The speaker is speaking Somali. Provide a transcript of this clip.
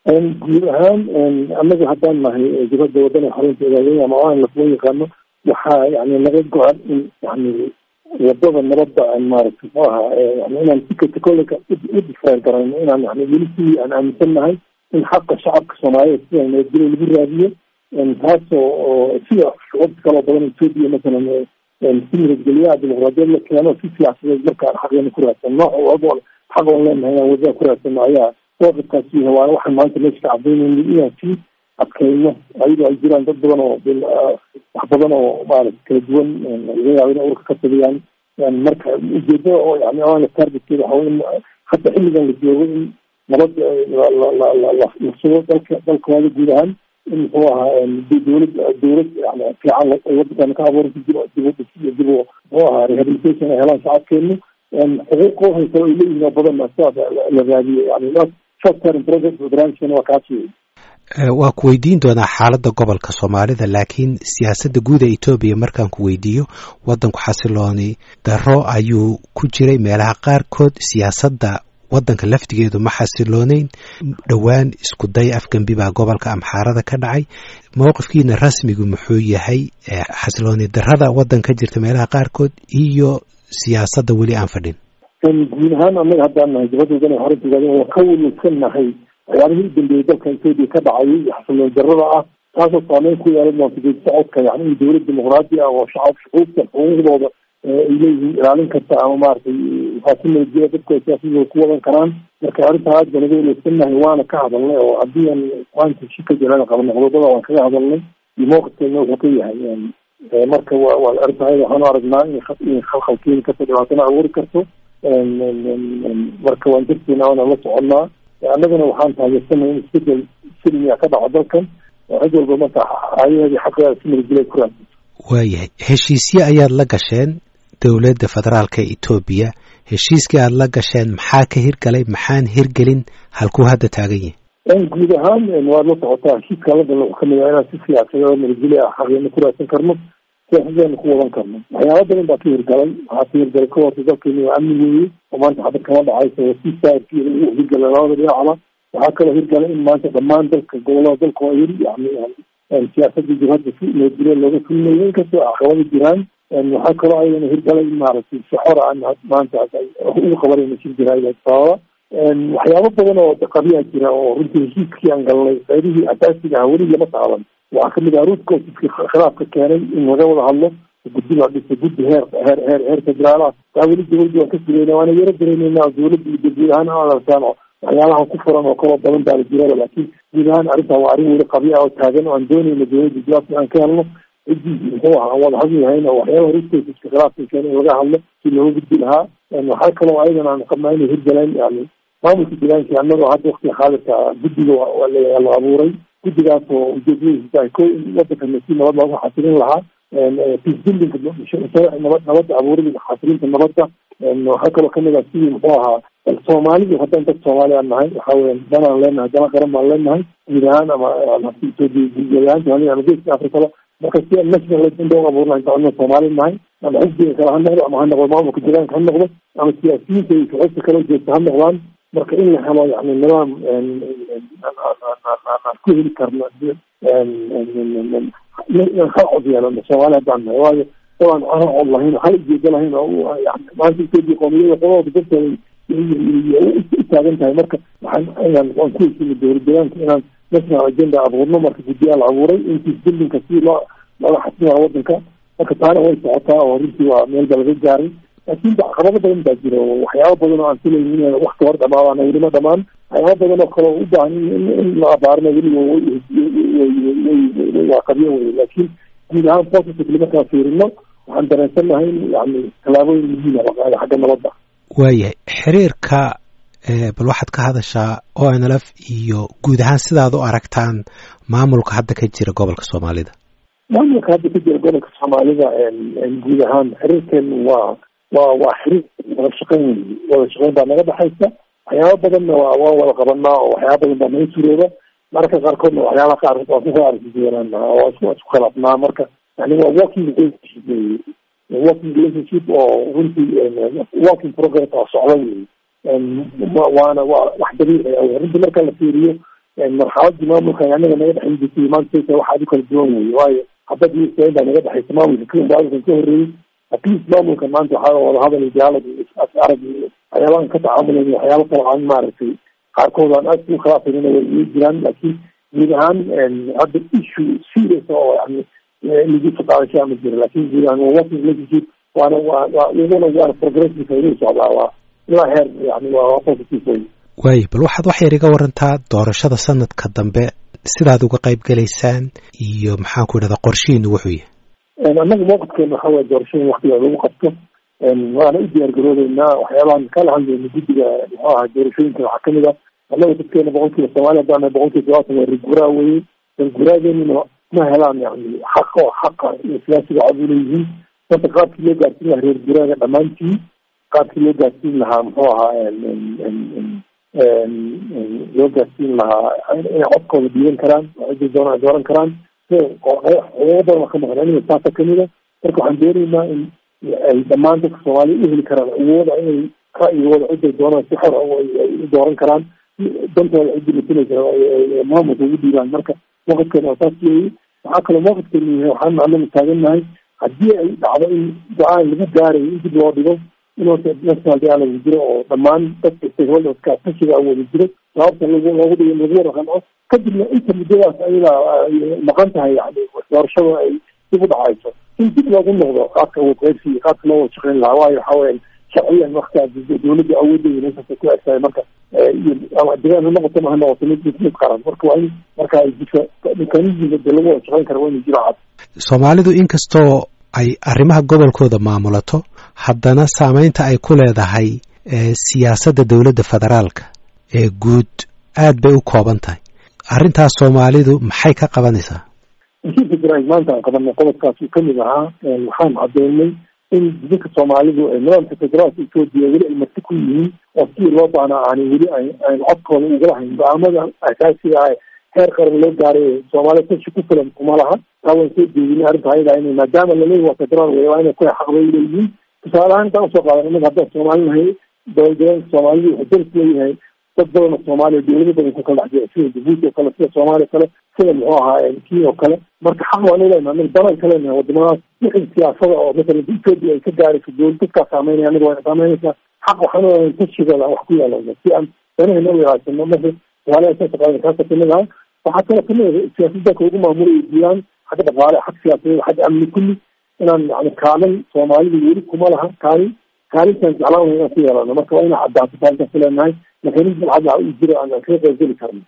guud ahaan annaga haddaan nahay dibadda wadana xarunta ogaadey ama aan lafloo yaqaano waxaa yani naga go-an in yani wadada nabadda aan maaragtay muxuu ahaa yani inaan sikata kolleka u difaac garayno inaan yani weli sidii aan aaminsan nahay in xaqa shacabka soomaaliyeed sida nabadgelyo lagu raadiyo taasoo oo sida shucubta kaloo badan etoobiya masalan si nabadgelyaha dimuqraadiyad la keeno si siyaasadeed markaan xaqeena ku raadsan nooc walba xaq oon leenahay inaan wadada ku raadsano ayaa doorkaasi waa waxaan maanta meesha ka cadaynayna inaan sii adkayno ayadoo ay jiraan dad badan oo wax badan oo maarata kala duwan laga yaabo inay urka ka tagiyaan marka ujeedada oo yani aana targetkeeda waxa in hadda xilligan la joogo in nabad la sugo dalka dalkooda guud ahaan in muxuu ahaa dowlad dowlad yani fiican ay wadankan ka abuuranta dib dib udhis iyo dib muxuu ahaa rehabilitation ay helaan shacabkeenu xuquuq haysa ay leeyihin oo badan sidaas la raadiyo yani short term project barnaamijkana waa kaas wey waa ku weydiin doonaa xaaladda gobolka soomaalida laakiin siyaasadda guud ee etoobiya markaan ku weydiiyo waddanku xasilooni darro ayuu ku jiray meelaha qaarkood siyaasadda waddanka laftigeedu ma xasilooneyn dhowaan isku day afgembi baa gobolka amxaarada ka dhacay mowqifkiina rasmigu muxuu yahay xasilooni darrada waddan ka jirta meelaha qaarkood iyo siyaasadda weli aan fadhin guud ahaan annaga haddaan nahay dibadda horantigaada waa ka welwelsan nahay waxyaabihii u dambeeyey dalka etoobiya ka dhacayay iyo xasiloon darrada ah taasoo saameyn ku yeelan doonta geedi socodka yani in dowlad dimuqraadi ah oo shacab shucuubta xuquuqdooda ay leeyihiin ilaalin karta ama maaragtay faasi nabadgelya dadku ay siyaasadooda ku wadan karaan marka arrintaa aad baan uga welwelsannahay waana ka hadalnay oo haddii aan maanta shika jirana qabno qodobada waan kaga hadalnay iyo mowqifkeena wuxuu ka yahay marka wa waa arrintaa waxaanu aragnaa in khalkhal keeni karto dhibaatana abuuri karto marka waan darteena waana la soconnaa annagana waxaan taageersanay in isbedel silmiya ka dhaco dalkan oo cid walba marka ayaheedii xaqeeda si nabadgelya ku raadsan waayahay heshiisye ayaad la gasheen dowladda federaalka etoobiya heshiiskii aada la gasheen maxaa ka hirgalay maxaan hirgelin halkuu hadda taagan yahay guud ahaan waad la socotaa heshiiska la galna wuxuu kamid yahay inaan si siyaasadeed nabadgelya ah xaqeena ku raadsan karno siyaasadeena ku wadan karno waxyaaba badan baa ka hirgalay waxaa ka hirgalay ka horta dalkeeni waa amni weeye oo maanta xabad kama dhacayso si saarki lagu hirgalay labada dhinacba waxaa kaloo hirgalay in maanta dhammaan dalka gobolada dalka waa yiri yani siyaasadda jibhadda si nabadgelya looga fulinayo inkastoo caqabada jiraan waxaa kaloo ayadana hirgalay in maaragtay si xor aan maanta ugu qabanayna shir jiraayad sababa waxyaabo badan oo qabiyaa jira oo runtii heshiiskii aan galnay qaybihii asaasiga ah weli lama taaban waxaa kamid ah ruudka khilaafka keenay in laga wada hadlo guddi la dhiso guddi heer heer heer heer federaal ah taa weli dowladda waan ka sugayna waana yaro dareynayna dowladda iyo guud ahaan aan arkaan oo waxyaalaha ku furan oo kaloo badan baa la jiraba laakiin guud ahaan arrintaa waa arrin weli qabiya oo taagan oo aan doonayna dowladda jawaabta aan ka helno ciddii muxuu aha aan wada hadli lahayn oo waxyaaba ruudkaiska khilaafka keenay in laga hadlo si looga gudbi lahaa waxaa kaloo ayadan aan qabnaa inay hirgaleen yani maamulka deegaankii annagoo hadda waktiga xaadirka guddiga la abuuray guddigaas oo ujeedadiisa tahay ko in wadanka si nabad loogu xasilin lahaa peacebuildinga nabad nabadda abuurida xasilinta nabadda waxaa kaloo kamid ah sidii muxuu ahaa soomaalidu haddaan dad soomaali aan nahay waxa weya danaan leenahay dana qaran baan leenahay guud ahaan ama etoobiya ama geeska afrikaba marka si aan national agenda u abuurna inta soomaali nahay ama xisbiga kale ha noqdo ama ha noqdo maamulka deegaanka ha noqdo ama siyaasiyiinta iyo shucuubta kala jeesta ha noqdaan marka in la helo yani nidaam aan ku heli karno inaan hal cod yeelano soomaali haddaan nahay waayo dabaan aan cod lahayn hal ujeedo lahayn oo yani maanta etoobiya qoomiyada qodooda darteeda u taagan tahay marka waxaan inaan waan ku heshiina dowlad deegaanka inaan national agenda abuurno marka guddiyaa la abuuray intii bildinka si loo looga xasilaa wadanka marka taana way socotaa oo runtii waa meel ba laga gaaray laakiin caqabado badan baa jira oo waxyaaba badan oo aan filaynin in wakti hor dhamaadaan weli ma dhamaan waxyaaba badan oo kale oo u baahan in la abaarna weli waa qabyo wey laakiin guud ahaan positively markaan fiirino waxaan dareensannahay in yani tallaabooyin muhiima la qaada xagga nabadda waayahay xiriirka bal waxaad ka hadashaa o n l f iyo guud ahaan sidaad u aragtaan maamulka hadda ka jira gobolka soomaalida maamulka hadda ka jira gobolka soomaalida guud ahaan xiriirkeenu waa waa waa xiriir wada shaqeyn wey wada shaqeyn baa naga dhexaysa waxyaaba badanna waa waan wada qabanaa oo waxyaaba badan baa naga surooba mararka qaarkoodna waxyaalaha qaar waan ku aragsiyeelana oo isku isku khilaafnaa marka yani waa working relationship wey working relationship oo runtii working progress oo socda wey waana waa wax dabiici ah runtii marka la fiiriyo marxaladii maamulkan anaga naga dhexin jirtay maanta waxaad u kala duwan weye waayo hadad iyo baa naga dhexaysa maamulka maamulkan ka horreeyey atleast maamulkan maanta waxaa wadahadal iyo diaalog iyo arag iyo waxyaabahan ka tacaamulayn waxyaaba kale aan maaragtay qaarkood aan aad u khilaafayna way ii jiraan laakiin guud ahaan hadda issue serious oo yani lagu faqaadasho ama jira laakin guud ahaan waa working relationship waana waa waa iyaduna waana progressive inuu socdaa waa ilaa heer yani waa positive way waayo bal waxaad wax yar iga warantaa doorashada sanadka dambe sidaad uga qayb gelaysaan iyo maxaan ku idhahdaa qorshihiinu wuxuu yahay annaga mawqifkeena waxa weye doorashada waktiga lagu qabto waana u diyaar garoobeynaa waxyaabahan kala hadlayna guddiga muxuu ahaa doorashooyinka waxaa kamid ah annaga dadkeena boqolkiiba soomaaliya haddaan boqolkiiba todobaatan waa reerguraa weye reerguraageenina ma helaan yani xaq oo xaqa iyo siyaasiga cod uleeyihiin marka qaabkii loo gaarsiin lahaa reer guraaga dhammaantii qaabkii loo gaarsiin lahaa muxuu ahaa loo gaarsiin lahaa inay codkooda dhiiban karaan ciday doonaan dooran karaan xuquuqo badan ka maqan aniga taasa kamida marka waxaan doonaynaa in ay dhammaan dadka soomaaliya u heli karaan awooda inay ra'yigooda ciday doonaan si xor ay u dooran karaan dantooda ciddii masinaysa maamulka ugu dhiibaan marka mawqifkeena waa saas weeye waxaa kaloo mawqifkeenu yahay waxaan anagu taagannahay haddii ay dhacdo in go-aan lagu gaarayo in dib loo dhigo in horta national dialogue jiro oo dhammaan dadka stakeholderska tashiga wada jiro sababta lagu loogu dhigo lagu wada qanco kadibna inta muddadaas ayada maqan tahay yani doorashada ay dib u dhacayso in dib loogu noqdo qaabka awood qaybsi iyo qaabka loo wada shaqeyn lahaa waayo waxa weya sharciyan waktigaa dawladda awoodeeda meeshaasa ku egtahay marka ama degaan ha noqoto ma ha noqoto mid mid mid qaran marka waa in marka ay jirto mekanismka de lagu wada shaqeyn kara waa inuu jiro cad soomaalidu inkastoo ay arrimaha gobolkooda maamulato haddana saameynta ay ku leedahay siyaasadda dowladda federaalka ee guud aad bay u kooban tahay arrintaas soomaalidu maxay ka qabanaysaa heshiiska jaraa'id maanta aan qabanay qodobkaas uu kamid ahaa waxaan cadeynay in dadka soomaalidu nidaamka federaalka etoobiya weli ay marti ku yihiin oo sidii loo baana aanay weli aan codkooda ugala hayn go-aamada asaasiga ah heer qaran loo gaaray soomaaliya tashi ku filan kuma laha taa waan soo jeedinay arrinta ayada in maadaama laleeyahy waa federaal wey waa inay ku xaqbay leeyihiin tusaale ahaan intaan usoo qaadan inaga haddaan soomaali nahay dowladdeegaanka soomaalidu wuxuu daris leeyahay dad badan oo soomaaliya dowlado badan ku kala dhex jira sida jabuuti oo kale sida soomaaliya kale sida muxuu ahaa kii oo kale marka xaq waan leenahay anaga banaan ka leenahay wadamadaas wixii siyaasada oo masalan etoobiya ay ka gaarayso dowlad dadkaa saameynaya anaga waa saameynaysaa xaq waxaan leedahay tashigooda wax ku yeelana si aan danahayna u ilaashano marka soomaaliya saasa qadan kaasa kamid aha waxaa kaloo kamid ah siyaasadda ugu maamulay diilaan xagga dhaqaale xag siyaasadeed xagga amni kulli inaan yani kaalin soomaalidu weli kuma laha kaalin kaalintaan jeclaan lahay inaan ku yeelano marka waa inaan caddaato kaalintaas ku leenahay mekanism cad u jiro aan kaga qaybgeli karno